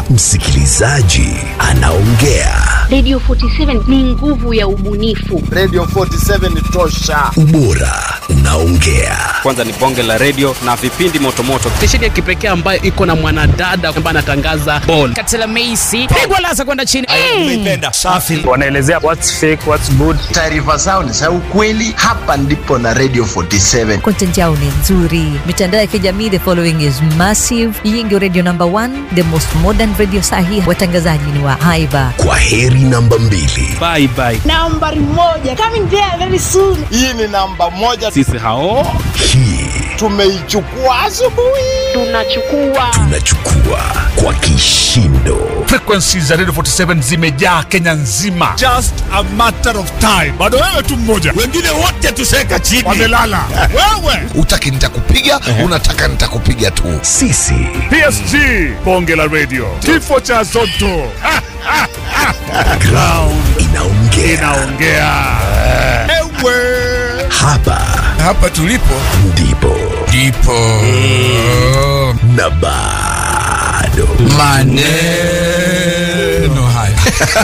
msikilizaji anaongea. Radio 47 ni nguvu ya ubunifu. Radio 47 ni tosha. Ubora unaongea. Kwanza ni bonge la radio na vipindi motomoto. Stesheni ya kipekee ambayo iko na mwanadada ambaye anatangaza ball. Katela Meisi pigwa lasa kwenda chini. Nimeipenda. Safi. Wanaelezea what's fake, what's good. Taarifa zao ni za ukweli. Hapa ndipo na Radio 47. Content yao ni nzuri. Mitandao ya kijamii, the following is massive. Hii ndio radio number one, the most modern radio sahi. Watangazaji ni wa haiba. Kwa heri namba mbili. Bye bye. Nambari moja coming there very soon. Hii ni namba moja. Sisi hao Hii Tumeichukua asubuhi. Tunachukua tunachukua kwa kishindo. Frequency za Radio 47 zimejaa Kenya nzima. Just a matter of time. Bado wewe tu mmoja. Wengine wote tuseka chini. Wamelala. wewe. Utaki nitakupiga, unataka nitakupiga tu. Sisi PSG. Bonge la radio. Kifo cha Zotto. Ha, ha, ha. ground inaongea. Inaongea. Ewe. Hapa Hapa tulipo ndipo ndipo na bado maneno haya.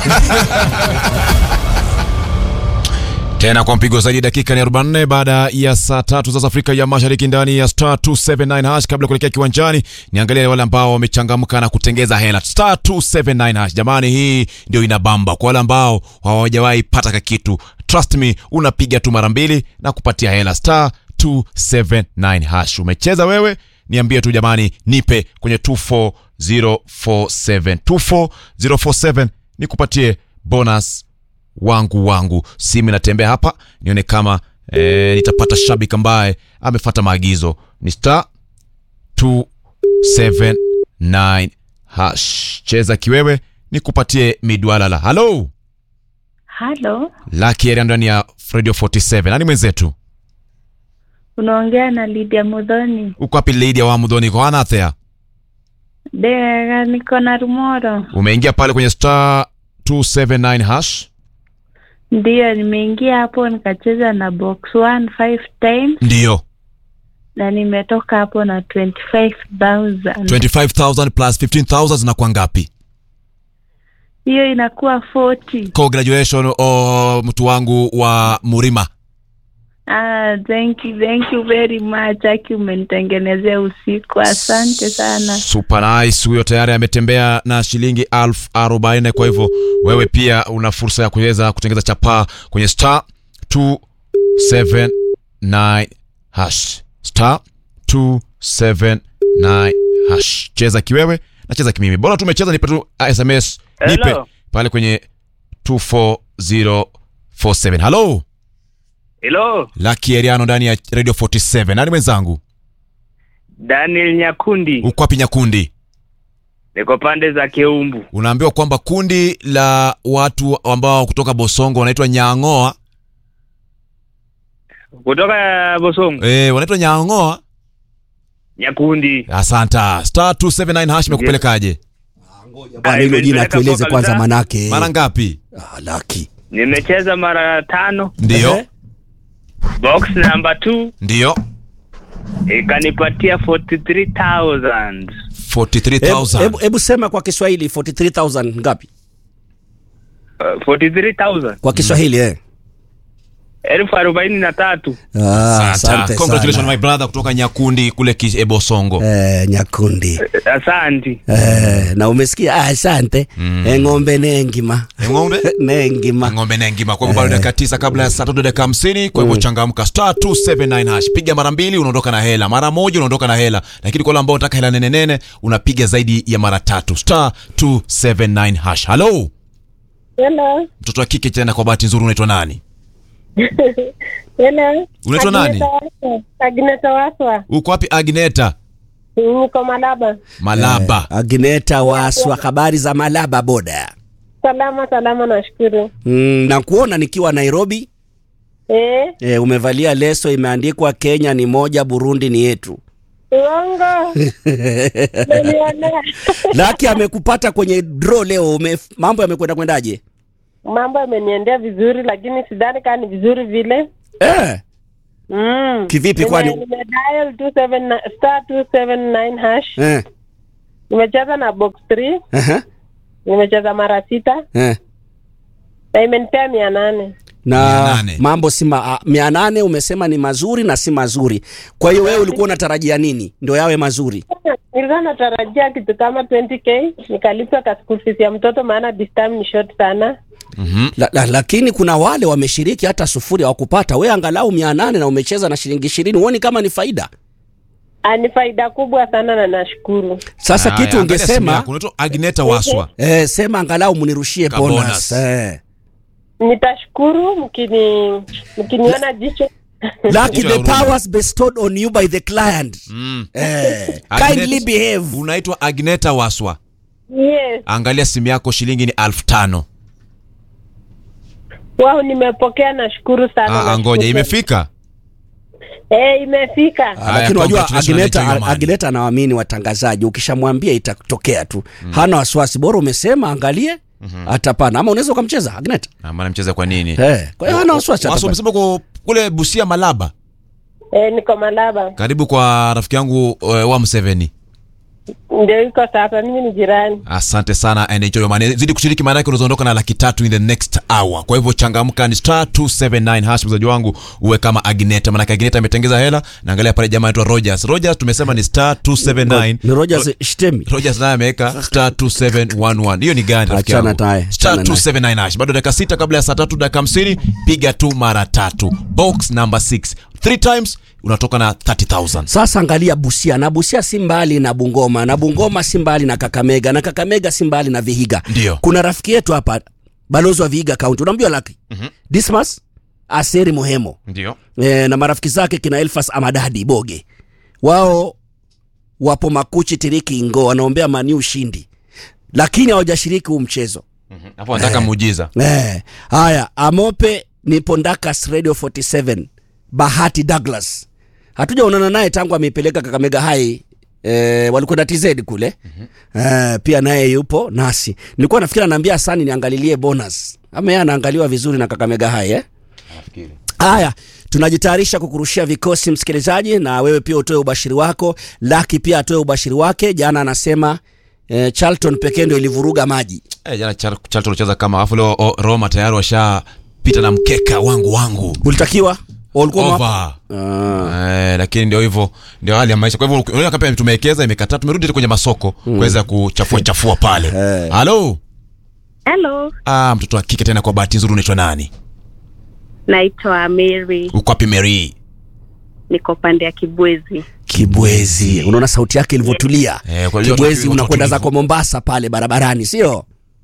tena kwa mpigo zaidi dakika ni 44 baada ya saa tatu za Afrika ya Mashariki ndani ya star 279 hash. Kabla ya kuelekea kiwanjani, niangalie wale ambao wamechangamka na kutengeza hela star 279 hash. Jamani, hii ndio inabamba kwa wale ambao hawajawahi pata kakitu. Trust me, unapiga tu mara mbili na kupatia hela star 279 hash. Umecheza wewe? Niambie tu jamani, nipe kwenye 24047 24047 nikupatie bonus wangu wangu simu inatembea hapa nione kama e, nitapata shabiki ambaye amefata maagizo ni star 279 hash cheza kiwewe nikupatie midwalala halo Halo, laki area ndani ya radio 47 nani mwenzetu unaongea na Lydia Mudhoni. uko wapi lady wa mudhoni kwa anathea Dega, niko na Rumoro. umeingia pale kwenye star 279 hash Ndiyo, nimeingia hapo nikacheza na box one five times ndiyo na nimetoka hapo na 25,000. 25000 plus 15000 zinakuwa ngapi Hiyo inakuwa 40. congratulation oh, mtu wangu wa murima Ah, thank you, thank you very much. Aki umenitengenezea usiku. Asante sana. super nice huyo tayari ametembea na shilingi elfu arobaini kwa hivyo wewe pia una fursa ya kuweza kutengeza chapaa kwenye star 279 hash star 279 hash cheza kiwewe na cheza kimimi bora tumecheza nipe tu sms nipe Hello. pale kwenye 24047 halo Hello, laki eriano ndani ya radio 47 nani mwenzangu Daniel Nyakundi. uko wapi nyakundi Niko pande za Keumbu. unaambiwa kwamba kundi la watu ambao kutoka Bosongo wanaitwa Nyang'oa Kutoka Bosongo. eh, wanaitwa Nyang'oa. Nyakundi. Asanta. Star 279 hash imekupelekaje? Bwana, hilo jina imenipeleka tueleze kwa kwanza kabisa. manake. Mara ngapi? Ah, laki. Nimecheza mara tano. Ndio, Box number 2 ndio. ikanipatia 43,000. 43000. Hebu hebu sema kwa Kiswahili 43000 ngapi? Uh, 43,000. Kwa Kiswahili eh. Elfu arobaini na tatu. Ah, asante Congratulations sana. my brother kutoka Nyakundi kule Kis- eh, Bosongo. Eh, Nyakundi. Asante. Eh, na umesikia ah, asante. Eh, ng'ombe nengima. Ng'ombe? nengima. Ng'ombe nengima. Kwa hivyo bado dakika tisa kabla ya saa tatu dakika hamsini. Kwa hivyo changamka star 279 hash. Piga mara mbili unaondoka na hela, mara moja unaondoka na hela, lakini kwa wale ambao unataka hela nene nene unapiga zaidi ya mara tatu star 279 hash. Hello, Hello. mtoto wa kike tena, kwa bahati nzuri unaitwa nani? Hello. Unaitwa nani? Agneta Waswa. Uko wapi Agneta? Niko Malaba. Malaba. Eh, Agneta Waswa, habari za Malaba boda. Salama salama, nashukuru. Mm, na kuona nikiwa Nairobi. Eh, Eh, umevalia leso imeandikwa Kenya ni moja, Burundi ni yetu. uongo. Nilionea. Laki amekupata kwenye draw leo. Ume, mambo yamekwenda kwendaje? Mambo yameniendea vizuri, lakini sidhani kama ni vizuri vile. Eh. Mm. Kivipi Nime- kwani? Nimedial 279 star 279 hash. Eh. Nimecheza na box 3, Aha. nimecheza mara sita Eh. na imenipea mia nane. na mambo si ma, a- mia nane umesema ni mazuri na si mazuri. Kwa hiyo wewe ulikuwa unatarajia nini ndio yawe mazuri? Nilikuwa natarajia kitu kama 20k nikalipa ka school fees ya mtoto, maana this time ni short sana. La, la, lakini kuna wale wameshiriki hata sufuri hawakupata. We angalau mia nane na umecheza na shilingi ishirini, huoni kama ni faida? Ah, Ni faida kubwa sana na nashukuru. Sasa Haya, kitu angalia simu ungesema yako, unaitwa Agneta Waswa. eh, sema angalau mnirushie Ka bonus. bonus. Eh. Nitashukuru mkini mkiniona jicho Lucky the powers bestowed on you by the client. Eh, kindly Agnet- behave. Unaitwa Agneta Waswa. Yes. Angalia simu yako, shilingi ni elfu tano. Wao nimepokea, nashukuru sana. Ah, nashukuru. ngoja imefika. Eh, imefika. Ah, lakini unajua congratulations, Agneta, enjoy your money. Agneta anawaamini watangazaji, ukishamwambia itatokea tu, hana wasiwasi. Bora umesema angalie, atapana. Ama unaweza ukamcheza Agneta. Ah, maana mcheza kwa nini? Eh, kwa hiyo hana wasiwasi. Waswa atapata. umesema uko kule Busia Malaba, Eh, niko Malaba. karibu kwa rafiki yangu uh, wa Mseveni. Ndio iko sasa, mimi ni jirani. Asante sana and enjoy your money. Zidi kushiriki maana yake unazoondoka na laki tatu in the next hour. Kwa hivyo changamka ni star 279 hash mzaji wangu uwe kama Agneta. Maana Agneta ametengeza hela na angalia pale jamaa anaitwa Rogers. Rogers tumesema ni star 279. Ni Rogers Shtemi. Rogers naye ameweka star 2711. Hiyo ni gani rafiki Achana yangu? naye, Star achana naye. 279 hash. Bado dakika sita kabla ya saa tatu dakika hamsini piga tu mara tatu. Box number 6. Three times unatoka na 30000. Sasa angalia Busia na Busia si mbali na Bungoma na Bungoma si mbali na Kakamega na Kakamega si mbali na Vihiga. Ndio. Kuna rafiki yetu hapa balozi wa Vihiga County, unamjua Lucky? Mhm. Dismas Aseri Muhemo Ndio. e, na marafiki zake kina Elfas Amadadi Boge, wao wapo Makuchi Tiriki Ingo, wanaombea Mani ushindi, lakini hawajashiriki huu mchezo. Hapo nataka muujiza. Eh, haya Amope nipo Ndakas Radio 47 Bahati Douglas hatujaonana naye tangu ameipeleka Kakamega High eh, walikwenda TZ kule eh, pia naye yupo nasi. Nilikuwa nafikiri anaambia Sani niangalilie bonus ama yeye anaangaliwa vizuri na Kakamega High eh? Haya, tunajitayarisha kukurushia vikosi msikilizaji, na wewe pia utoe ubashiri wako. Laki pia atoe ubashiri wake. Jana anasema eh, Charlton pekee ndio ilivuruga maji. Eh, jana Chal- Charlton walicheza kama alafu leo o, Roma tayari washapita na mkeka wangu wangu. Ulitakiwa walikuwa Over. Eh, lakini ndio hivyo ndio hali ya maisha. Kwa hivyo unaona kama tumewekeza imekataa, tumerudi tena kwenye masoko kuweza kuchafua chafua pale. Halo. Hello, Ah, mtoto wa kike tena kwa bahati nzuri unaitwa nani? naitwa Mary, Uko wapi Mary? niko pande ya Kibwezi. Kibwezi, unaona sauti yake ilivyotulia. Eh, kwa hiyo Kibwezi watu- unakwenda watu- zako Mombasa pale barabarani, sio?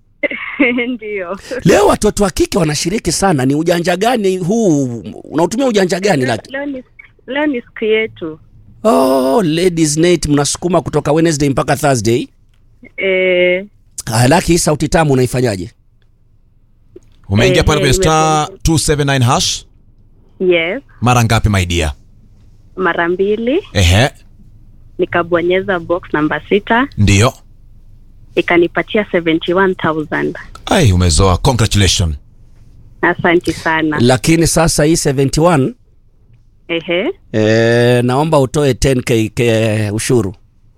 Ndio. Leo watoto wa kike wanashiriki sana. Ni ujanja gani huu? Unautumia ujanja gani Laki? Leo ni leo ni siku yetu. Oh, ladies night mnasukuma kutoka Wednesday mpaka Thursday. Eh, Ah, Laki, hii sauti tamu unaifanyaje? Umeingia Eh, pale kwenye eh, star 279 hash yes, mara ngapi my dear? mara mbili Ehe, nikabonyeza box namba sita ndio. ikanipatia 71000 Ai, umezoa. Congratulations. Asante sana. Lakini sasa hii 71 Ehe. eh, naomba utoe 10k ke ushuru.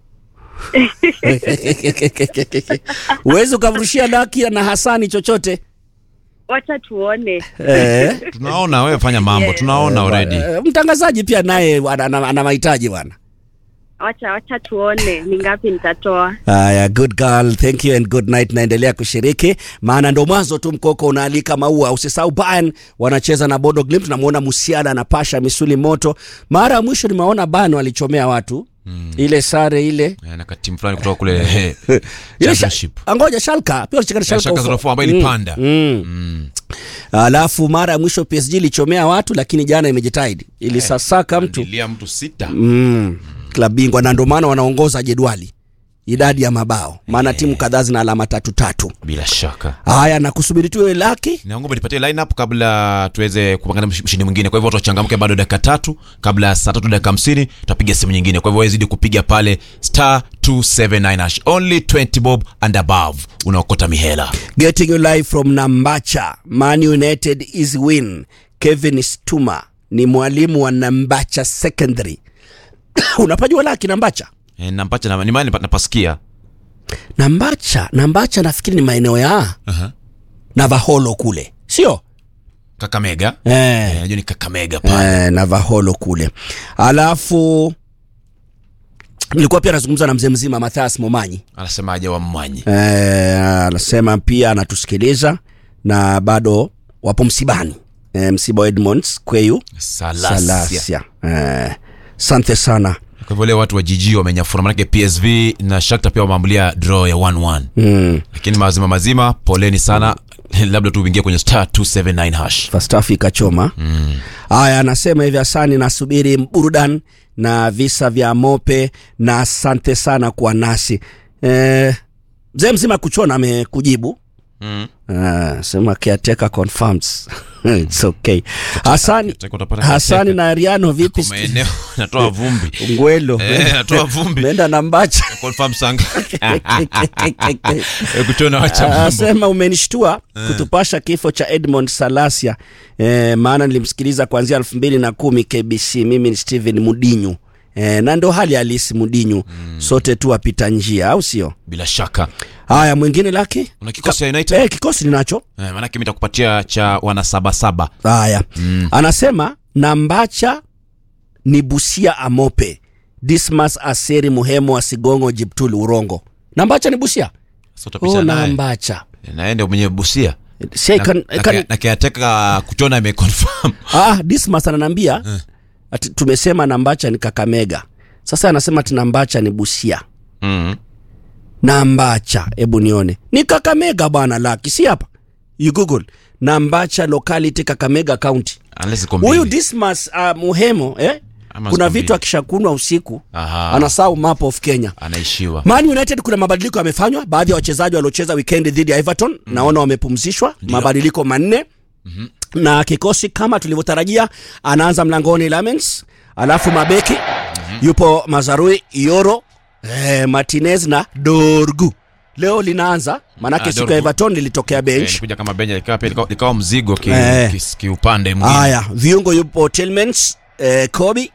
Uwezi ukamrushia Laki na Hasani chochote. Wacha tuone. Eh. Tunaona wewe fanya mambo, tunaona already. Eh, mtangazaji pia naye ana, ana, ana mahitaji bwana. Wacha wacha tuone ni ngapi nitatoa. Haya, good girl, thank you and good night. Naendelea kushiriki, maana ndo mwanzo tu. Mkoko unaalika maua. Usisahau Bayern wanacheza na Bodo Glimt. Tunamwona Musiala anapasha misuli moto. Mara ya mwisho nimeona Bayern walichomea watu ile sare ile Eh, na katimu fulani kutoka kule eh, ile sha, championship. angoja Schalke pia walicheka na Eh, Schalke Schalke ufo. 04 ambayo ilipanda. mm. Alafu mara ya mwisho PSG ilichomea watu, lakini jana imejitahidi, ilisasaka mtu Ilia mtu sita. mm. klabu bingwa na ndio maana wanaongoza jedwali idadi ya mabao, maana timu kadhaa zina alama tatu tatu. Bila shaka. Haya, na kusubiri tu laki Naomba nipatie lineup kabla tuweze kupangana msh- mshindi mwingine. Kwa hivyo watu wachangamke, bado dakika tatu kabla ya saa tatu dakika hamsini tutapiga simu nyingine. Kwa hivyo wewe zidi kupiga pale star 279 hash only 20 bob and above, unaokota mihela. getting you live from Nambacha. Man United is win. Kevin Stuma ni mwalimu wa Nambacha Secondary. Unapajua laki Nambacha? E, nampacha na, ni mahali napa- napasikia nambacha nambacha nafikiri ni maeneo ya Aha. navaholo kule sio kakamega eh. Eh, najua ni kakamega pale eh, navaholo kule alafu nilikuwa pia nazungumza na mzee mzima mathias momanyi anasemaje wa mmanyi Eh, anasema pia anatusikiliza na bado wapo msibani eh, msiba wa edmonds kweyu Salasia. Salasia. Eh, asante sana kwa hivyo leo watu wa jiji wamenyafura manake psv na shakta pia wameambulia draw ya 11 mm. lakini mazima mazima poleni sana labda tu uingie kwenye star 279 hash fastafu ikachoma haya anasema hivi asani nasubiri burudani na visa vya mope na asante sana kwa nasi eh, mzee mzima kuchona amekujibu mm. uh, sema caretaker confirms it's okay hasani Caretaker utapata hasani caretaker. na ariano vipi Kwa maeneo natoa vumbi ngwelo Eh, natoa vumbi meenda na mbacha confirm sanga Eh, kuchona wacha mambo asema umenishtua kutupasha kifo cha edmond salasia e, maana nilimsikiliza kuanzia elfu mbili na kumi kbc mimi ni stephen mudinyu e, na ndo hali halisi mudinyu mm. sote tu wapita njia au sio bila shaka haya mwingine laki una kikosi ya united e, kikosi ninacho eh, manake mi takupatia cha wana sabasaba haya mm. anasema nambacha ni busia amope dismas aseri muhemo wa sigongo jiptuli urongo nambacha ni busia Sasa utapisha oh, naye. nambacha naende mwenye busia Si, I can- I can- na kiateka kuchona ameconfirm ah, dismas ananiambia ati tumesema nambacha ni kakamega sasa anasema ati nambacha ni busia mm. nambacha hebu nione ni kakamega bwana laki si hapa you google nambacha locality kakamega county unless iko huyu mbili dismas uh, muhemo eh? Ama kuna ziko vitu mbili. akishakunwa usiku Aha. anasahau map of kenya anaishiwa Man United kuna mabadiliko yamefanywa. Baadhi ya wachezaji waliocheza weekend dhidi ya Everton mm. naona wamepumzishwa, mabadiliko manne mm-hmm. na kikosi kama tulivyotarajia, anaanza mlangoni Lamens, alafu mabeki mm-hmm. yupo Mazarui, Yoro, eh, Martinez na Dorgu. Leo linaanza maanake Ah, siku ya Dorgu. Everton lilitokea Eh, bench. nikuja kama benja likawa pia likawa- likawa mzigo ki, Eh. ki, kiupande mwingine Haya, viungo yupo Tillmans, eh, Kobe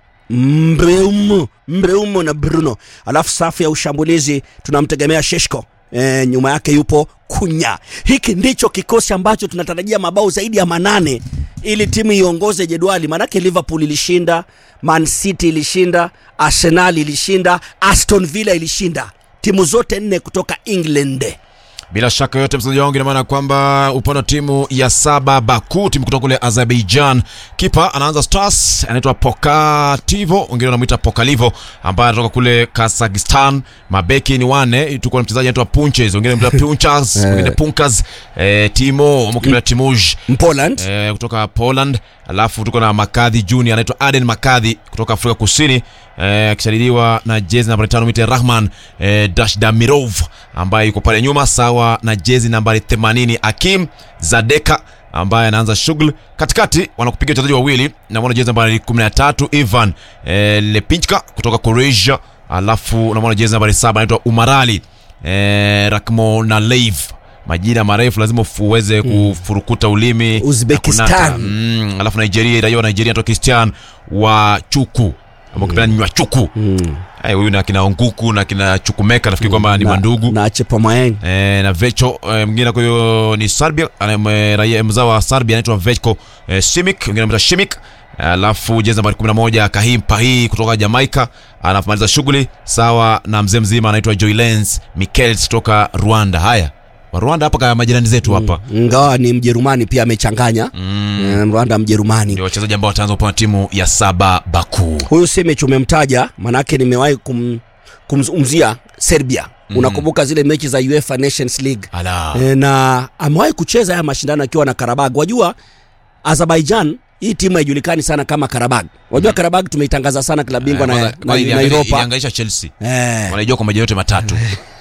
Mbreumo, Mbreumo na Bruno. Alafu safu ya ushambulizi tunamtegemea Sheshko. E, nyuma yake yupo Kunya. Hiki ndicho kikosi ambacho tunatarajia mabao zaidi ya manane ili timu iongoze jedwali, maanake Liverpool ilishinda, Man City ilishinda, Arsenal ilishinda, Aston Villa ilishinda, timu zote nne kutoka England. bila shaka yote mchezaji wangu ina maana kwamba upande wa timu ya saba baku timu kutoka kule azerbaijan kipa anaanza stars anaitwa pokativo wengine wanamwita pokalivo ambaye anatoka kule kazakhstan mabeki ni wane tuko na mchezaji anaitwa punches wengine wanamwita punchas wengine punkas eh, timo mkimila timuj Poland eh, kutoka poland alafu tuko na makadhi junior anaitwa aden makadhi kutoka afrika kusini eh, akisaidiwa na jezi nambari tano mite rahman eh, dashdamirov ambaye yuko pale nyuma sawa na jezi nambari 80 akim zadeka ambaye anaanza shughuli katikati wanakupiga wachezaji wawili na mwana jezi nambari 13 ivan eh, lepinchka kutoka croatia alafu unamwona jezi nambari saba anaitwa umarali eh, rakmonalev majina marefu lazima ufu- uweze kufurukuta ulimi na Uzbekistan. kunata. mm, alafu nigeria raia wa nigeria anaitwa christian wa chuku ama ukipenda ni wa chuku Eh, huyu na kina onguku na kina chukumeka nafikiri kwamba ni na, wandugu na Chepomaeng. eh, na vecho eh, mwingine kwa hiyo ni serbia ana- mwe- raia mzao wa serbia anaitwa vechko eh, shimik wengine anaitwa shimik alafu jezi nambari 11 kahim pahi kutoka jamaica anamaliza shughuli sawa na mzee mzima anaitwa joylens michels kutoka rwanda haya wa rwanda hapa kama majirani zetu hapa Ingawa ni Mjerumani pia amechanganya mm. Rwanda Mjerumani. ndio wachezaji ambao wataanza upande wa timu ya saba baku huyu Simic umemtaja, manake nimewahi kum, kumzungumzia Serbia. Mm. Unakumbuka zile mechi za UEFA Nations League Ala. e, na amewahi kucheza haya mashindano akiwa na Karabag. Wajua Azerbaijan hii timu haijulikani sana kama Karabag. Wajua mm. Karabag tumeitangaza sana klabu bingwa na, na, na, na Europa. iliangaisha chelsea Eh. wanaijua kwa majina yote matatu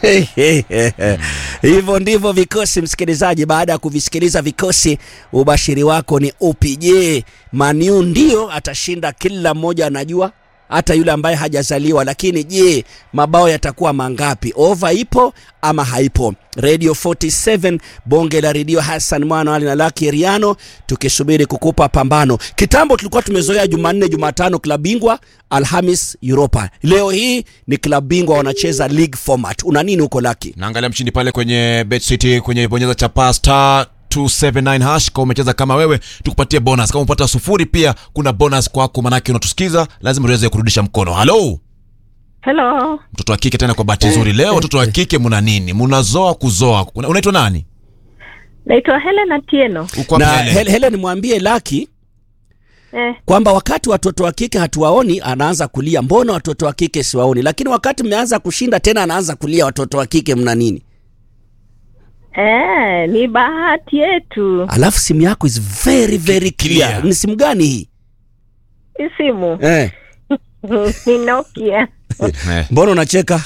hivyo ndivyo vikosi msikilizaji baada ya kuvisikiliza vikosi ubashiri wako ni upi je maniu ndio atashinda kila mmoja anajua hata yule ambaye hajazaliwa lakini je mabao yatakuwa mangapi ova ipo ama haipo radio 47 bonge la redio hassan mwana ali na laki riano tukisubiri kukupa pambano kitambo tulikuwa tumezoea jumanne jumatano klabu bingwa alhamis europa leo hii ni klabu bingwa wanacheza league format una nini huko laki naangalia mshindi pale kwenye bet city kwenye bonyeza chapa star 279 hash kama umecheza kama wewe tukupatie bonus kama umepata sufuri pia kuna bonus kwako manake unatusikiza lazima uweze kurudisha mkono halo Hello. mtoto wa kike tena kwa bahati nzuri leo watoto wa kike muna nini munazoa kuzoa Una- unaitwa nani Naitwa Helen Atieno. Uko na wapi Helen? Hel- helen mwambie laki Eh, kwamba wakati watoto wa kike hatuwaoni anaanza kulia mbona watoto wa kike siwaoni lakini wakati mmeanza kushinda tena anaanza kulia watoto wa kike mna nini eh, ni bahati yetu. alafu simu yako is very very clear, Clear. ni simu gani hii Hii simu eh. ni Nokia. Eh, mbona unacheka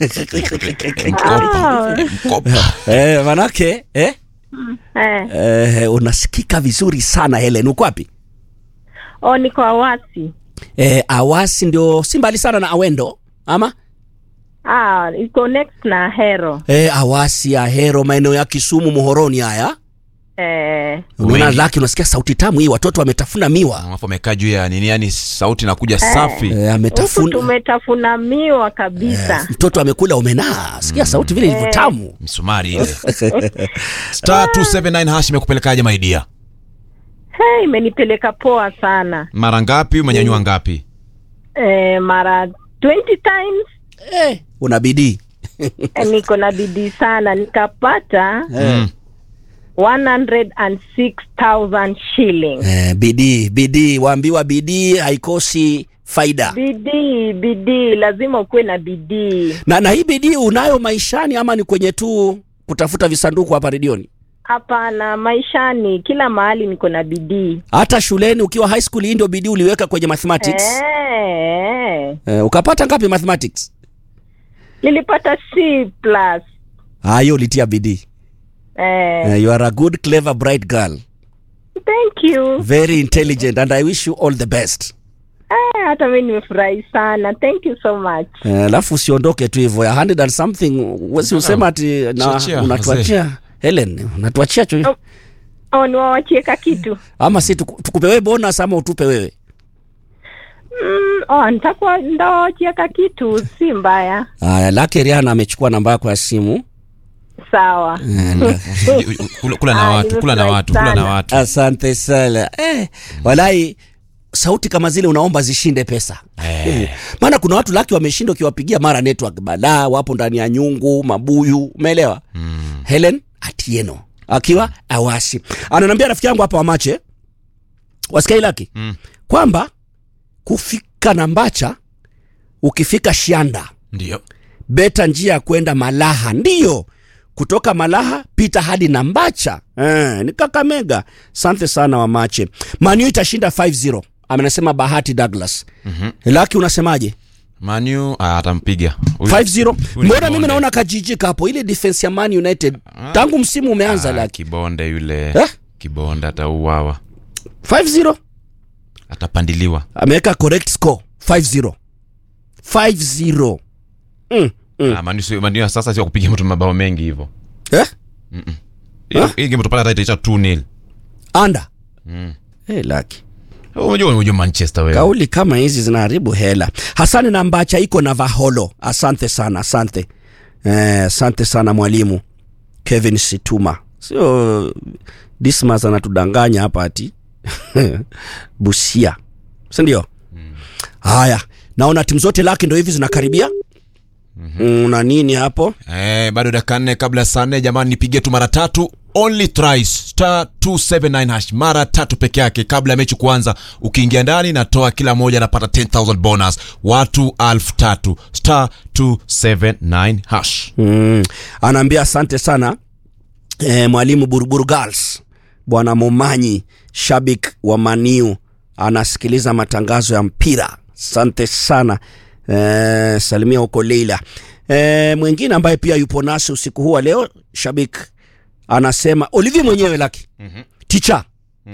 Ah, mkopa. eh, manake eh? eh. Eh, unasikika vizuri sana helen uko wapi Oh, niko Awasi. eh, awasi ndio si mbali sana na awendo ama Ah, iko next na Hero. eh, awasi ahero maeneo ya kisumu muhoroni haya Eh, unaona Wengi. laki unasikia sauti tamu hii watoto wametafuna miwa alafu amekaa juu ya nini yani sauti inakuja safi eh, huku ametafuna tumetafuna miwa kabisa. mtoto amekula umenaa sikia sauti vile ilivyo tamu msumari ile star 279 hash imekupelekaje maidia Hey, imenipeleka poa sana. mara ngapi umenyanyua ngapi Eh, mara 20 times eh, una bidii eh, niko na bidii sana nikapata mm. 106,000 shillings. eh, bidii bidii waambiwa bidii haikosi faida Bidii, bidii, lazima ukuwe na bidii. na, na hii bidii unayo maishani ama ni kwenye tu kutafuta visanduku hapa redioni Hapana, maishani kila mahali niko na bidii. hata shuleni ukiwa high school hii ndio bidii uliweka kwenye mathematics Eh, eh, ukapata ngapi mathematics nilipata C plus. Ah, hiyo ulitia bidii Eh, eh, you are a good clever bright girl thank you. very intelligent and i wish you all the best Eh, hata mimi nimefurahi sana. Thank you so much. Eh, alafu usiondoke tu hivyo ya 100 and something wesi usema ati na Achia, unatuachia helen unatuachia cho Oh. Oh, niwawachie ka kitu. ama si tuku- tukupe wewe bonus ama utupe wewe Mm, oh, nitakuwa ndawachia ka kitu, si mbaya. aya lake riana amechukua namba yako ya simu Sawa. Eh, na- kula, kula na Ah, watu kula na nimefurahi watu kula na sana. watu asante sana eh, walai sauti kama zile unaomba zishinde pesa Eh. maana kuna watu laki wameshinda ukiwapigia mara network balaa wapo ndani ya nyungu mabuyu umeelewa mm. helen atieno akiwa awasi ananiambia rafiki yangu hapa wamache wasikai laki Mm. kwamba kufika nambacha ukifika shianda ndio beta njia ya kwenda malaha ndiyo kutoka malaha pita hadi nambacha eh, ni kakamega sante sana wamache manu itashinda 5-0 amenasema bahati douglas Mhm. laki unasemaje manu ah, atampiga Huyu- 5-0 huyu ni mbona mimi Bonde. naona kajijika hapo ile defense ya man united tangu msimu umeanza Ah, laki kibonde yule Eh? kibonde atauawa 5-0 atapandiliwa ameweka correct score 5-0 5-0 mm, mm. Ah, Manu sio- Manu ya sasa sio kupiga mtu mabao mengi hivyo eh? Hii- hii game tupata hata itaisha 2-0 anda Mm. hey, laki unajua unajua manchester wewe kauli kama hizi zinaharibu hela hasani na mbacha iko na vaholo asante sana asante eh, asante sana mwalimu kevin situma sio dismas anatudanganya hapa ati busia sindio haya naona timu zote lake ndo hivi zinakaribia mm, na nini hapo Eh, bado dakika nne kabla ya saa nne jamani nipigie tu mara tatu only thrice star 279 hash mara tatu peke yake kabla ya mechi kuanza ukiingia ndani natoa kila moja anapata 10000 bonus watu alfu tatu star 279 hash mm. anaambia asante sana e, mwalimu buruburu girls bwana momanyi shabik wa maniu anasikiliza matangazo ya mpira asante sana e, salimia huko leila e, mwingine ambaye pia yupo nasi usiku huu wa leo shabik anasema olivier mwenyewe laki Mhm. ticha Mm.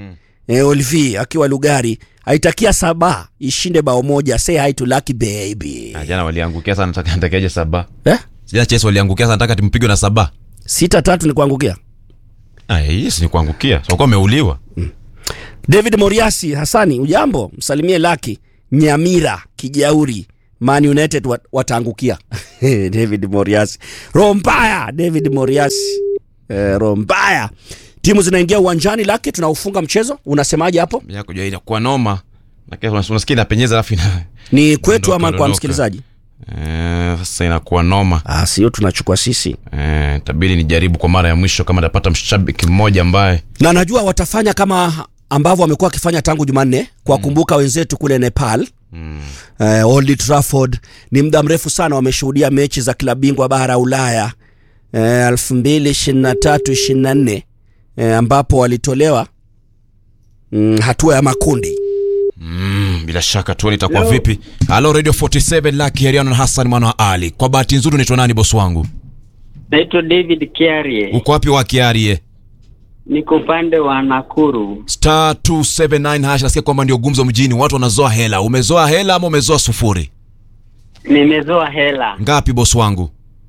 e, Olvi akiwa Lugari aitakia Saba ishinde bao moja. Say hi to Lucky baby. Ah, jana waliangukia sana nataka natakeje saba Eh? jana Chelsea waliangukia sana nataka timpigwe na saba Sita tatu ni kuangukia. ah yes ni kuangukia so kwa ameuliwa David Moriasi Hasani, ujambo? Msalimie Laki Nyamira Kijauri, Man United wat, wataangukia. David Moriasi, roho mbaya. David Moriasi, eh, roho mbaya. Timu zinaingia uwanjani. Laki, tunaufunga mchezo, unasemaje hapo? ya kujua inakuwa noma lakini unas- unasikia inapenyeza alafu ina Ni kwetu ama kwa Ondoka. msikilizaji? eh, sasa inakuwa noma Ah, sio tunachukua sisi. eh, tabidi nijaribu kwa mara ya mwisho kama napata mshabiki mmoja ambaye na najua watafanya kama ambavyo wamekuwa wakifanya tangu Jumanne kuwakumbuka wenzetu kule Nepal mm. eh, Old Trafford ni muda mrefu sana wameshuhudia mechi za klabu bingwa bara Ulaya eh, 2023 24 eh, ambapo walitolewa mm, hatua ya makundi Mm, bila shaka tuone itakuwa vipi. Halo Radio 47 Lucky Heriano na Hassan mwana wa Ali. Kwa bahati nzuri unaitwa nani bosi wangu? Naitwa David Kiarie, Uko wapi wa Kiarie? niko upande wa Nakuru. Star 279 hash nasikia kwamba ndio gumzo mjini, watu wanazoa hela. Umezoa hela ama umezoa sufuri? Nimezoa hela Ngapi bosi wangu?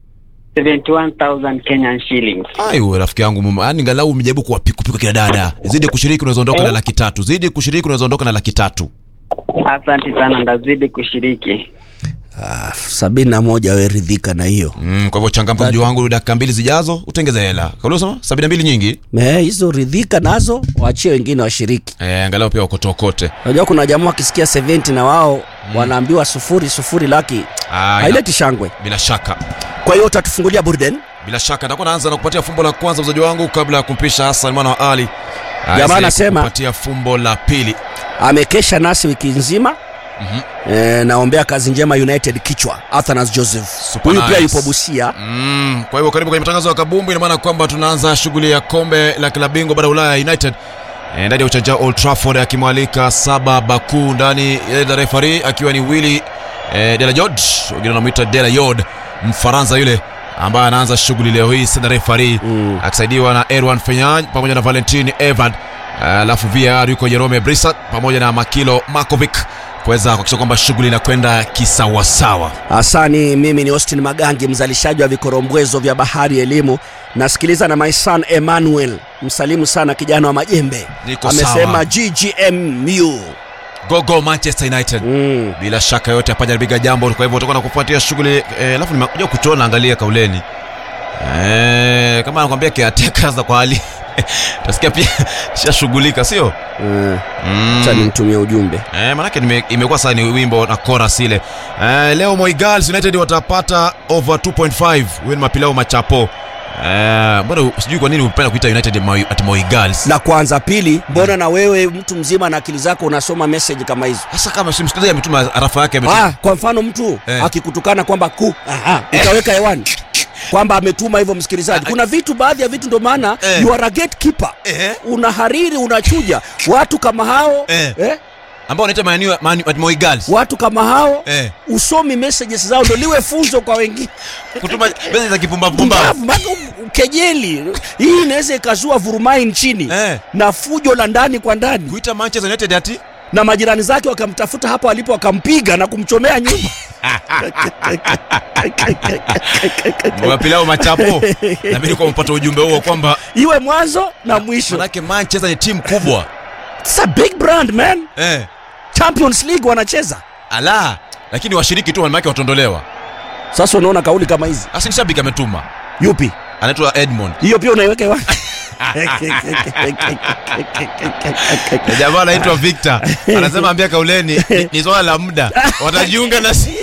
71,000 Kenyan shillings. Ai wewe rafiki yangu mume, yani ngalau umejaribu kuwapikupika kina dada. Zidi kushiriki unaweza ondoka na laki tatu. Zidi kushiriki unaweza ondoka na laki tatu. Asante sana, ndazidi kushiriki. ah, sabini na moja weridhika na hiyo Mm, kwa hivyo changamka mjua wangu dakika mbili zijazo utengeze hela. Kauli unasema 72 nyingi? Eh, hizo ridhika nazo waachie wengine washiriki Eh, angalau pia wakotokote. unajua kuna jamaa wakisikia 70 na wao wanaambiwa sufuri sufuri laki Ah, haileti shangwe bila shaka. kwa hiyo utatufungulia burden Bila shaka nitakuwa naanza na kupatia fumbo la kwanza mzaji wangu kabla ya kumpisha Hassan mwana wa Ali. Jamaa anasema- kupatia fumbo la pili. amekesha nasi wiki nzima Mhm. e, naombea kazi njema united kichwa athanas joseph Super huyu pia nice. yupo busia Mm, kwa hivyo karibu kwenye matangazo ya kabumbu, ina maana kwamba tunaanza shughuli ya kombe la klabu bingwa bara Ulaya United Eh, ndani ya uwanja wa Old Trafford akimwalika Saba Baku ndani ya the referee akiwa ni Willy eh, Delajord, wengine wanamuita Delajord, Mfaransa yule ambaye anaanza shughuli leo hii sasa referee mm. akisaidiwa na Erwan Fenyaj pamoja na Valentin Evad alafu VAR yuko Jerome Brissat pamoja na Makilo Markovic kuweza kuhakikisha kwamba shughuli inakwenda kisawasawa. asani mimi ni austin magangi mzalishaji wa vikorombwezo vya bahari elimu nasikiliza na my son emmanuel msalimu sana kijana wa majembe Niko amesema sawa. ggmu Gogo Manchester United mm. bila shaka yote hapajaribiga jambo kwa hivyo utakuwa na kufuatia shughuli eh, alafu nimekuja kuchona angalia kauleni eh, kama anakwambia kiateka za kwa hali tasikia pia shashughulika sio mm. mm. cha nimtumie ujumbe Eh, manake nime- imekuwa sasa ni wimbo na chorus ile eh, leo Moi Girls United watapata over 2.5 huyo ni mapilao machapo eh, mbona sijui kwa nini upenda kuita United Moi- ati Moi Girls la kwanza pili mbona na wewe mtu mzima na akili zako unasoma message kama hizo sasa kama si msikilizaji ametuma arafa yake ametuma ah, kwa mfano mtu Eh. akikutukana kwamba ku aha, utaweka hewani kwamba ametuma hivyo msikilizaji kuna vitu baadhi ya vitu ndo maana Eh. you are a gatekeeper Eh. unahariri unachuja watu kama hao Eh. Eh, ambao wanaita Man U- Man U- ati Moi Girls watu kama hao eh. usomi messages zao ndo liwe funzo kwa wengine kutuma message za kipumbavu pumbavu Pumbavu, mpaka u- kejeli hii inaweza ikazua vurumai nchini Eh. na fujo la ndani kwa ndani kuita Manchester United ati na majirani zake wakamtafuta hapo alipo wakampiga na kumchomea nyumba mapilao machapo na mimi kwa mpata ujumbe huo kwamba iwe mwanzo na mwisho manake Manchester ni timu kubwa It's a big brand man eh. champions league wanacheza ala lakini washiriki tu manake watondolewa sasa unaona kauli kama hizi asi ni shabiki ametuma yupi anaitwa Edmond hiyo pia unaiweka hewani Na jamaa anaitwa Victor anasema ambia kauleni ni, ni swala la muda watajiunga na si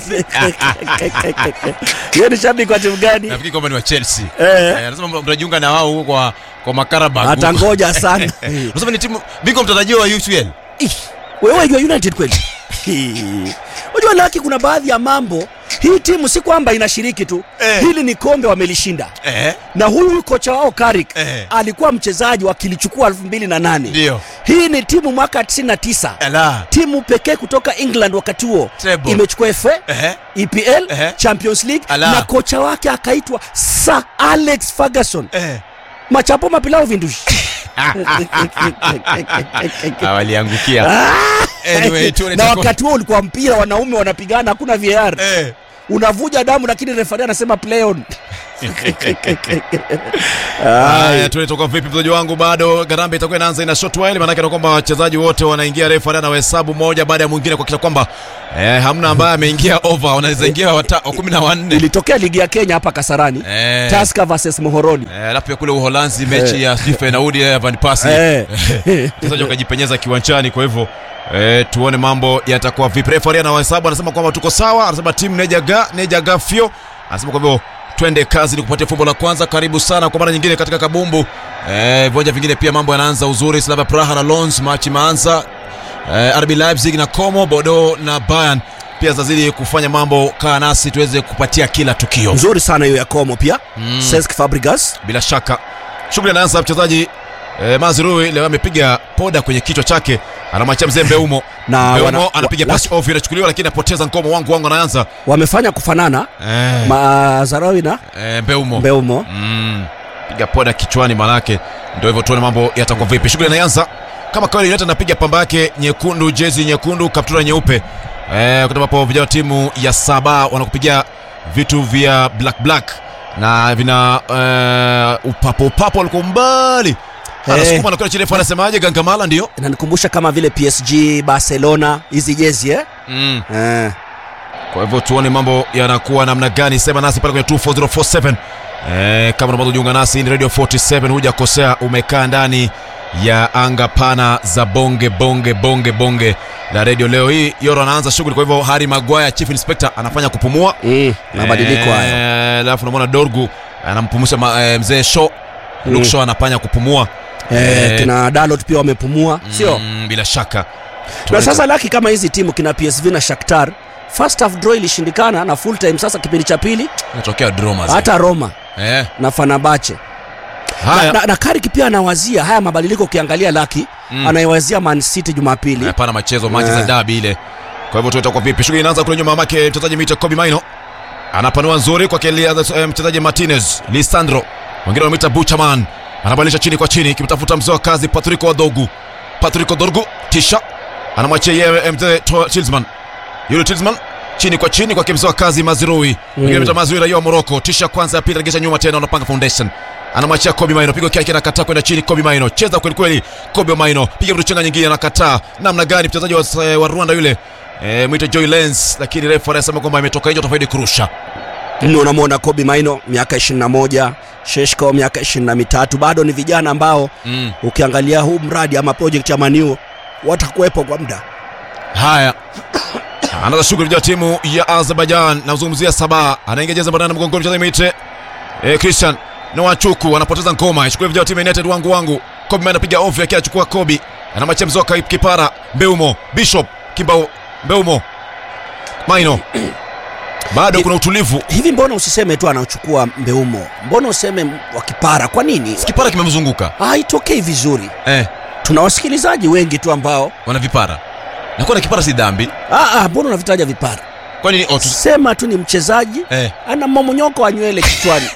hiyo ni shabiki wa timu gani nafikiri kwamba ni wa Chelsea Eh. Eh, anasema mtajiunga na wao huko kwa kwa Makarabag Hata huko. ngoja sana. Unasema ni timu bingwa mtarajiwa wa UCL Ih, wewe wajua united kweli unajua laki kuna baadhi ya mambo hii timu si kwamba inashiriki tu Eh. hili ni kombe wamelishinda eh na huyu kocha wao Carrick Eh. alikuwa mchezaji wakilichukua 2008 ndio hii ni timu mwaka 99 ala timu pekee kutoka england wakati huo Treble. imechukua fa eh epl Ehe. champions league Ala. na kocha wake akaitwa sir alex ferguson eh machapo mapilao vindushi Ah, waliangukia Anyway, tuone na itakuwa- wakati huo ulikuwa mpira wanaume wanapigana hakuna VAR unavuja damu lakini refari anasema play on Haya, tunatoka vipi mchezaji wangu? Bado Garambe itakuwa inaanza ina short while, maana yake kwamba wachezaji wote wanaingia, refa anawahesabu moja baada ya mwingine kuhakikisha kwamba eh, hamna ambaye ameingia over, wanaweza ingia wata- wa kumi na wanne. ilitokea ligi ya Kenya hapa Kasarani Eh. Tusker versus Mohoroni Eh, alafu pia kule Uholanzi mechi Eh. ya Steve Naudi ya Van Persie Eh. wachezaji wakajipenyeza kiwanjani, kwa hivyo eh, tuone mambo yatakuwa vipi. Refa anawahesabu, anasema kwamba tuko sawa, anasema timu nejaga nejaga fio, anasema kwa hivyo twende kazi ni kupatia fumbo la kwanza. Karibu sana kwa mara nyingine katika kabumbu eh, viwanja vingine pia mambo yanaanza uzuri. Slavia Praha na Lons machi imeanza eh, RB Leipzig na Como, Bordeaux na Bayern pia zazidi kufanya mambo. Kaa nasi tuweze kupatia kila tukio nzuri sana hiyo ya Como pia mm. Cesc Fabregas bila shaka shughuli anaanza mchezaji eh, Mazrui leo amepiga poda kwenye kichwa chake, anamwachia mzee Mbeumo Na Mbeumo wana- anapiga wa- pasi ovyo, inachukuliwa lakini apoteza Nkomo. Wangu wangu anaanza wamefanya kufanana eh, Mazarawi na eh, Mbeumo Mbeumo mm, piga poda kichwani, manake ndio hivyo. Tuone mambo yatakuwa vipi. Shughuli inaanza kama kawaida, United anapiga pamba yake nyekundu, jezi nyekundu, kaptura nyeupe eh, wakati ambapo vijana wa timu ya saba wanakupigia vitu vya black black na vina eh, upapo upapo walikuwa mbali anasukuma na kwenda chini, refa anasemaje? Gangamala ndio inanikumbusha kama vile PSG Barcelona hizi jezi eh? mm. Eh. Kwa hivyo tuone mambo yanakuwa namna gani. Sema nasi pale kwenye 24047 eh, kama unapata kujiunga nasi ni Radio 47, hujakosea, umekaa ndani ya anga pana za bonge bonge bonge bonge la radio. Leo hii Yoro anaanza shughuli, kwa hivyo Harry Maguire chief inspector anafanya kupumua mm, mabadiliko hayo Eh, alafu namwona Dorgu anampumusha ma- eh, mzee Shaw Mm. Luke Shaw anafanya kupumua eh, Eh, kina Dalot pia wamepumua sio mm, bila shaka na sasa laki kama hizi timu kina PSV na Shakhtar first half draw ilishindikana na full time sasa kipindi cha pili inatokea drama hata Roma eh, na Fenerbahce haya na, na, na Carrick pia anawazia haya mabadiliko ukiangalia laki Mm. anaiwazia Man City Jumapili hapana machezo Manchester Eh. derby ile. Kwa hivyo tuta kwa vipi? Shughuli inaanza kule nyuma mamake mchezaji mwita Kobe Maino. Anapanua nzuri kwa kile eh, mchezaji Martinez, Lisandro. Wengine wanamuita Buchaman. Anabadilisha chini kwa chini kimtafuta mzee wa kazi Patrick Wadogu. Patrick Wadogu tisha anamwachia yeye eh, mzee To- Tielemans. Yule Tielemans chini kwa chini kwa mzee wa kazi Mazrui. Wengine wanamuita Mazrui raia wa Morocco. Tisha kwanza ya pili regesha nyuma tena unapanga foundation. Anamwachia Kobe Maino, pigo kiake anakataa kwenda chini. Kobe Maino cheza kweli kweli. Kobe Maino piga mtu chenga nyingine anakataa. Namna gani mchezaji wa, wa Rwanda yule eh, mwita Joy Lens, lakini refa anasema kwamba imetoka nje, utafaidi kurusha. Ndio unamwona Kobe Maino miaka 21 Sheshko miaka 23 bado ni vijana ambao Mm. ukiangalia huu mradi ama project ya Maniu watakuwepo kwa muda Haya, anaanza shughuli ya timu ya Azerbaijan. Nazungumzia Sabah, anaingia jezi bandana mgongoni, mchezaji mwite eh, Christian Nwachuku anapoteza ngoma. Shughuli ya timu ya United, wangu wangu. Kobe Maino anapiga ovyo, akiwa achukua Kobe, anamwachia mzoka kipara Mbeumo, Bishop Kimbao, Mbeumo Maino bado kuna utulivu. hivi. Mbona usiseme tu anachukua Mbeumo, mbona useme wakipara? Kwa nini Kipara kimemzunguka haitokei vizuri? eh, Tuna wasikilizaji wengi tu ambao wana vipara na kuwa na kipara si dhambi. ah, ah, mbona unavitaja vipara? Kwa nini? Oh, tu- Sema tu ni mchezaji eh. ana mmomonyoko wa nywele kichwani.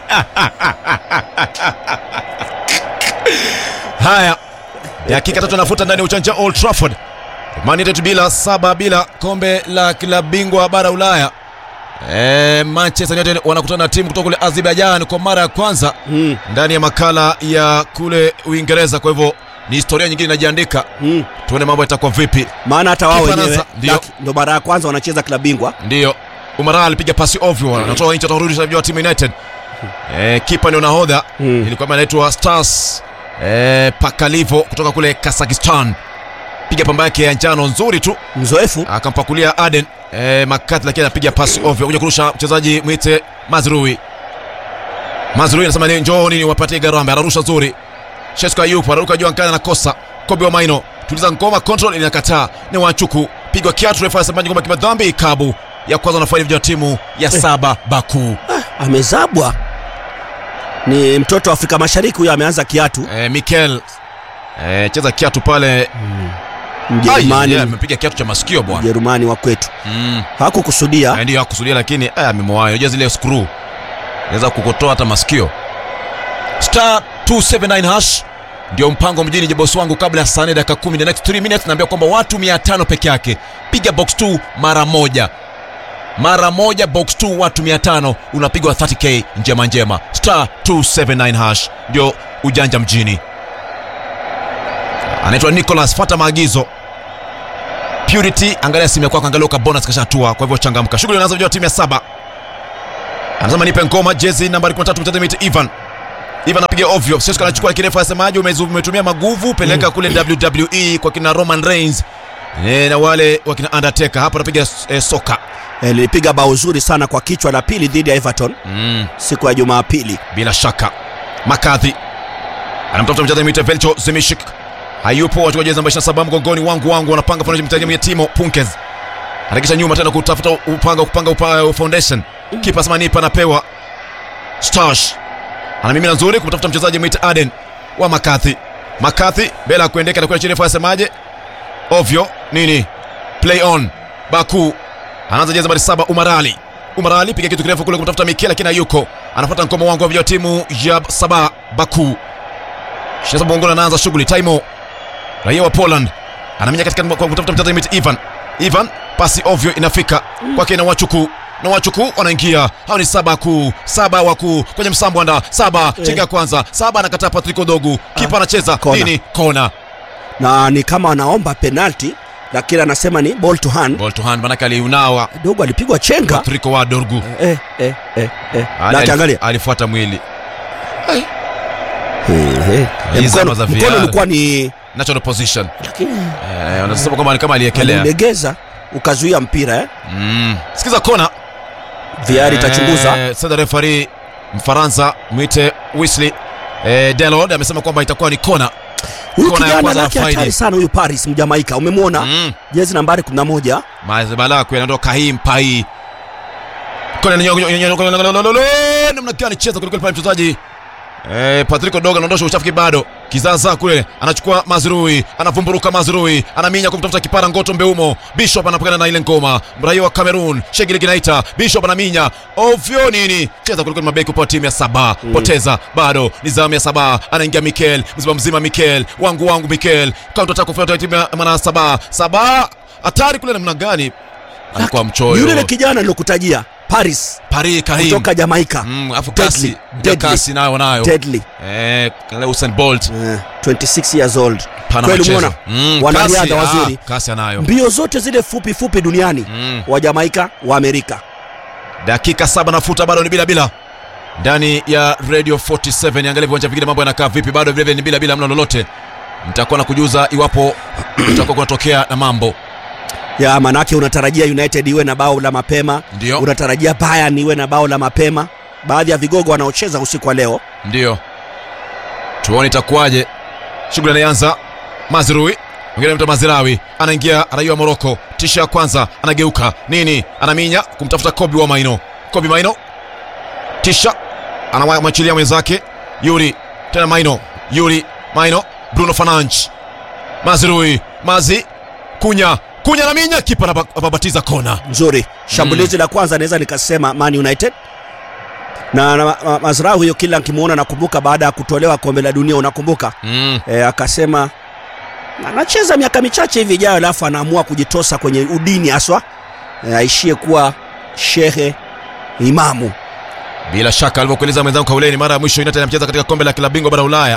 Haya, dakika tatu anafuta ndani ya uchanja Old Trafford. Man United bila saba bila kombe la klabu bingwa bara Ulaya. E, Manchester United wanakutana na timu kutoka kule Azerbaijan kwa mara ya kwanza mm. ndani ya makala ya kule Uingereza. Kwa hivyo ni historia nyingine inajiandika. Mm. Tuone mambo yatakuwa vipi. Maana hata wao Kipa wenyewe anaanza, ndio. laki- ndo mara ya kwanza wanacheza klabu bingwa. Ndio Umara alipiga pasi ovyo, anatoa nje, atarudisha vijana wa timu United. E, kipa ndio nahodha Mm. ilikuwa anaitwa Stars e, Pakalivo kutoka kule Kazakhstan, piga pamba yake ya njano nzuri tu, Mzoefu akampakulia Aden e, Makati, lakini anapiga pasi ovyo kuja kurusha mchezaji mwite Mazrui. Mazrui anasema ni njooni niwapatie Garambe, anarusha nzuri. Shesko Ayup anaruka juu angani, anakosa. Kobe wa Maino tuliza ngoma, control inakataa, ni Wanchuku pigwa kiatu, refa anasema ngoma kimadhambi, ikabu ya kwanza anafaidi vijana wa timu ya saba Baku. amezabwa, ni mtoto wa Afrika Mashariki huyo, ameanza kiatu e, Mikel e, cheza kiatu pale Mjerumani, Ai, yeah, amepiga kiatu cha masikio bwana Mjerumani wa kwetu mm. hakukusudia. Eh, ndio hakusudia lakini eh, amemwahi unajua zile screw inaweza kukotoa hata masikio star 279 hash ndio mpango mjini je bosi wangu kabla ya saa nne dakika kumi the next 3 minutes naambia kwamba watu 500 peke yake piga box 2 mara moja mara moja box 2 watu 500 unapigwa 30k njema njema star 279 hash ndio ujanja mjini anaitwa nicholas fata maagizo purity angalia simu yako angalia uka bonus kashatua kwa hivyo changamka shughuli inaanza vijana timu ya saba anasema nipe ngoma jezi nambari 13 mtete miti ivan ivan apiga ovyo sio anachukua kirefu asemaje umezu- umetumia maguvu peleka kule wwe kwa kina roman reigns e, na wale wakina undertaker hapa anapiga e, soka Eh, lilipiga bao zuri sana kwa kichwa la pili dhidi ya Everton mm. siku ya Jumapili. bila shaka makadhi anamtafuta mchezaji mwite velcho zimishik hayupo wachukua jezi namba 27 mgongoni wangu wangu wanapanga pamoja mchezaji ya timo punkes anakisha nyuma tena kutafuta upanga kupanga upa, foundation kipa sema nipa anapewa stash anamimina nzuri kumtafuta mchezaji mwite aden wa makadhi makadhi mbele ya kuendeka anakuwa chini asemaje ovyo nini play on baku anaanza jezi nambari saba umarali umarali piga kitu kirefu kule kumtafuta mikia lakini hayuko anafuata mkomo wangu wa vijana wa timu ya saba baku shinasa mgongoni anaanza shughuli taimo raia wa poland anaminya katika kwa kutafuta mchezaji miti ivan ivan pasi ovyo inafika kwake na wachuku na wachuku wanaingia hao ni saba kuu saba wakuu kwenye msambwanda saba chenga ya kwanza saba anakataa patrick odogu kipa anacheza Kona. nini kona na ni kama anaomba penalti lakini anasema ni ball to hand. ball to hand manake aliunawa Dogo alipigwa chenga patrick wa dorgu eh, eh, eh, eh. Ali- na alif- kiangalia alifuata mwili Eh, eh. Hizi mkono zama za mkono VR. ulikuwa ni natural position lakini eh, wanasema kwamba ni kama aliekelea alilegeza ukazuia mpira eh? mm. sikiza kona VR itachunguza Eh, sasa refari Mfaransa mwite Wesley eh, Delord amesema kwamba itakuwa ni kona. huyu Kona ya kijana kwanza ya lake Friday. hatari sana huyu Paris Mjamaika umemwona Mm. jezi nambari 11 Mazebala kuenda Kahim Pai. Kona ni namna gani cheza kuliko pale mchezaji Eh, Patrick Odoga anaondosha uchafu bado. Kizaza kule anachukua Mazrui, anavumburuka Mazrui, anaminya kumtafuta kipara Ngoto Mbeumo. Bishop anapokana na ile ngoma. Mraia wa Cameroon, Shegili Ginaita, Bishop anaminya. Ovyo nini? Cheza kuliko mabeki kwa timu ya saba. Poteza bado ni zamu ya saba. Anaingia Mikel, mzima mzima Mikel. Wangu wangu Mikel. Counter attack kufuata timu ya mwana saba. Saba hatari kule namna gani? Alikuwa mchoyo. yule yule kijana nilokutajia Paris Paris Kahim. kutoka Jamaika Mm, afu Deadly, kasi. deadly. Kasi nayo nayo. deadly Eh, kale Usain Bolt. eh, 26 years old Pana kweli machezo. umeona Mm, wanariadha kasi, wazuri ah, kasi anayo. mbio zote zile fupi fupi duniani Mm. wa Jamaika wa Amerika dakika saba nafuta bado ni bila bila ndani ya radio 47 angalia viwanja vingine mambo yanakaa vipi bado vilevile ni bila bila mna lolote nitakuwa na kujuza iwapo utakuwa kunatokea na mambo ya manake unatarajia United iwe na bao la mapema Ndio. unatarajia Bayern iwe na bao la mapema baadhi ya vigogo wanaocheza usiku wa leo ndio tuone itakuwaje shughuli anaanza mazrui mwingine mta mazirawi anaingia raia wa moroko tisha ya kwanza anageuka nini anaminya kumtafuta kobi wa maino kobi maino tisha anamwachilia mwenzake yuri tena maino yuri maino bruno fananch mazrui mazi kunya kunya anaminya kipa anaba- anababatiza kona nzuri shambulizi la kwanza naweza nikasema Man United na, na ma, ma, Mazrau huyo kila nkimwona nakumbuka baada ya kutolewa kombe la dunia unakumbuka mm. e, akasema anacheza miaka michache hivi ijayo alafu anaamua kujitosa kwenye udini haswa e, aishie kuwa shehe imamu bila shaka alivyokueleza mwenzangu kauleni mara ya mwisho united anacheza katika kombe la klabu bingwa bara ulaya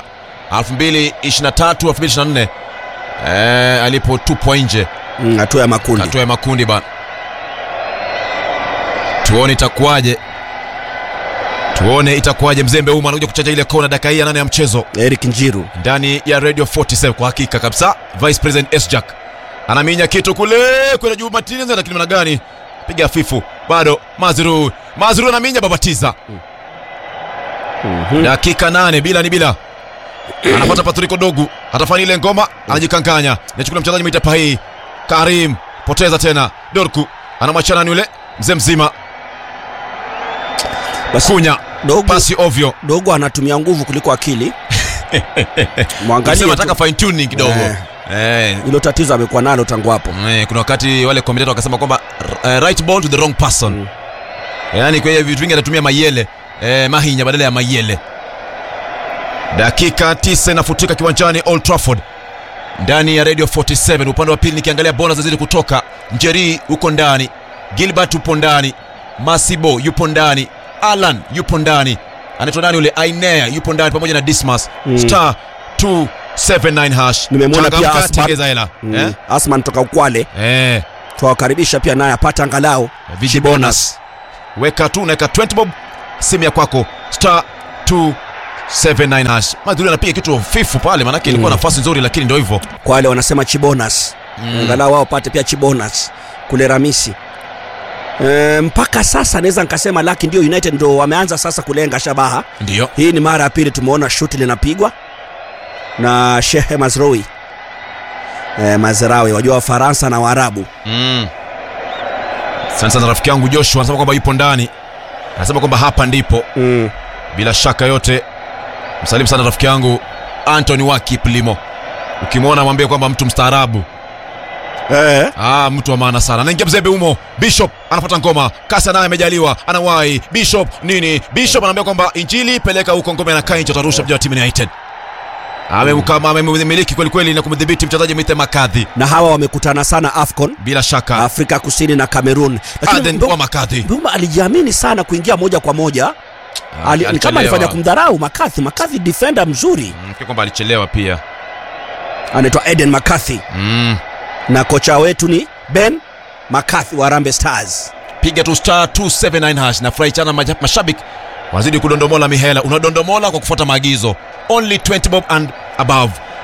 2023 2024 eh, alipotupwa nje Mm, hatua ya makundi hatua ya makundi bana tuone itakuwaje tuone itakuwaje mzembe uma anakuja kuchaja ile kona dakika hii ya nane ya mchezo Eric Njiru ndani ya radio 47 kwa hakika kabisa vice president sjack anaminya kitu kule kwenda juu martinez lakini mana gani piga fifu bado mazru mazru anaminya babatiza dakika nane bila ni bila anapata patriko dogu atafanya ile ngoma anajikanganya nachukula mchezaji mwita pahii karim poteza tena dorku anamwachana ni yule mzee mzima kunya dogo, pasi ovyo dogo anatumia nguvu kuliko akili mwangalie Sema tu. nataka fine tuning kidogo Eh. eh, hilo tatizo amekuwa nalo tangu hapo Eh, kuna wakati wale commentator wakasema kwamba uh, right ball to the wrong person mm. yaani kwenye vitu vingi anatumia mayele eh, mahinya badala ya mayele dakika 9 inafutika kiwanjani Old Trafford ndani ya Radio 47 upande wa pili nikiangalia bona zazidi kutoka Njeri huko ndani Gilbert upo ndani Masibo yupo ndani Alan yupo ndani anaitwa nani yule Ainea yupo ndani pamoja na Dismas Mm. star 279 hash nimemwona pia Changamka, Asman, tengeza hela mm, eh? Asman toka Ukwale eh. tuwakaribisha pia naye apata angalau Viji bonus weka tu unaweka 20 bob simu ya kwako star 279 hash madhuri anapiga kitu fifu pale manake ilikuwa Mm. nafasi nzuri lakini ndio hivyo Kwale wanasema chibonas Mm. angalau wao wapate pia chibonas kule Ramisi. E, mpaka sasa naweza nikasema laki ndio United ndo wameanza sasa kulenga shabaha. ndio Hii ni mara ya pili tumeona shuti linapigwa na Shehe Mazraoui e, Mazraoui wajua Wafaransa na Waarabu mm. sana sana rafiki yangu Joshua anasema kwamba yupo ndani anasema kwamba hapa ndipo mm. bila shaka yote msalimu sana rafiki yangu Anthony Wakiplimo ukimwona mwambie kwamba mtu mstaarabu eh. ah, mtu wa maana sana anaingia mzembe humo bishop anapata ngoma kasa naye amejaliwa anawai bishop nini bishop anaambia kwamba injili peleka huko ngoma anakaa nje atarusha mja wa timu United amemkama amemiliki kweli kweli na kumdhibiti mchezaji Mithe Makadhi na hawa wamekutana sana AFCON bila shaka Afrika Kusini na Cameroon, Aden Mbu- wa Makadhi Mbuma alijiamini sana kuingia moja kwa moja Ah, Ali, ni kama alichelewa. alifanya kumdharau Makathi. Makathi defender mzuri Mm, kwa kwamba alichelewa pia anaitwa Eden Makathi mm. na kocha wetu ni Ben Makathi wa Harambee Stars. piga tu star 279 hash na furahi sana maja- mashabiki wanazidi kudondomola mihela unadondomola kwa kufuata maagizo only 20 bob and above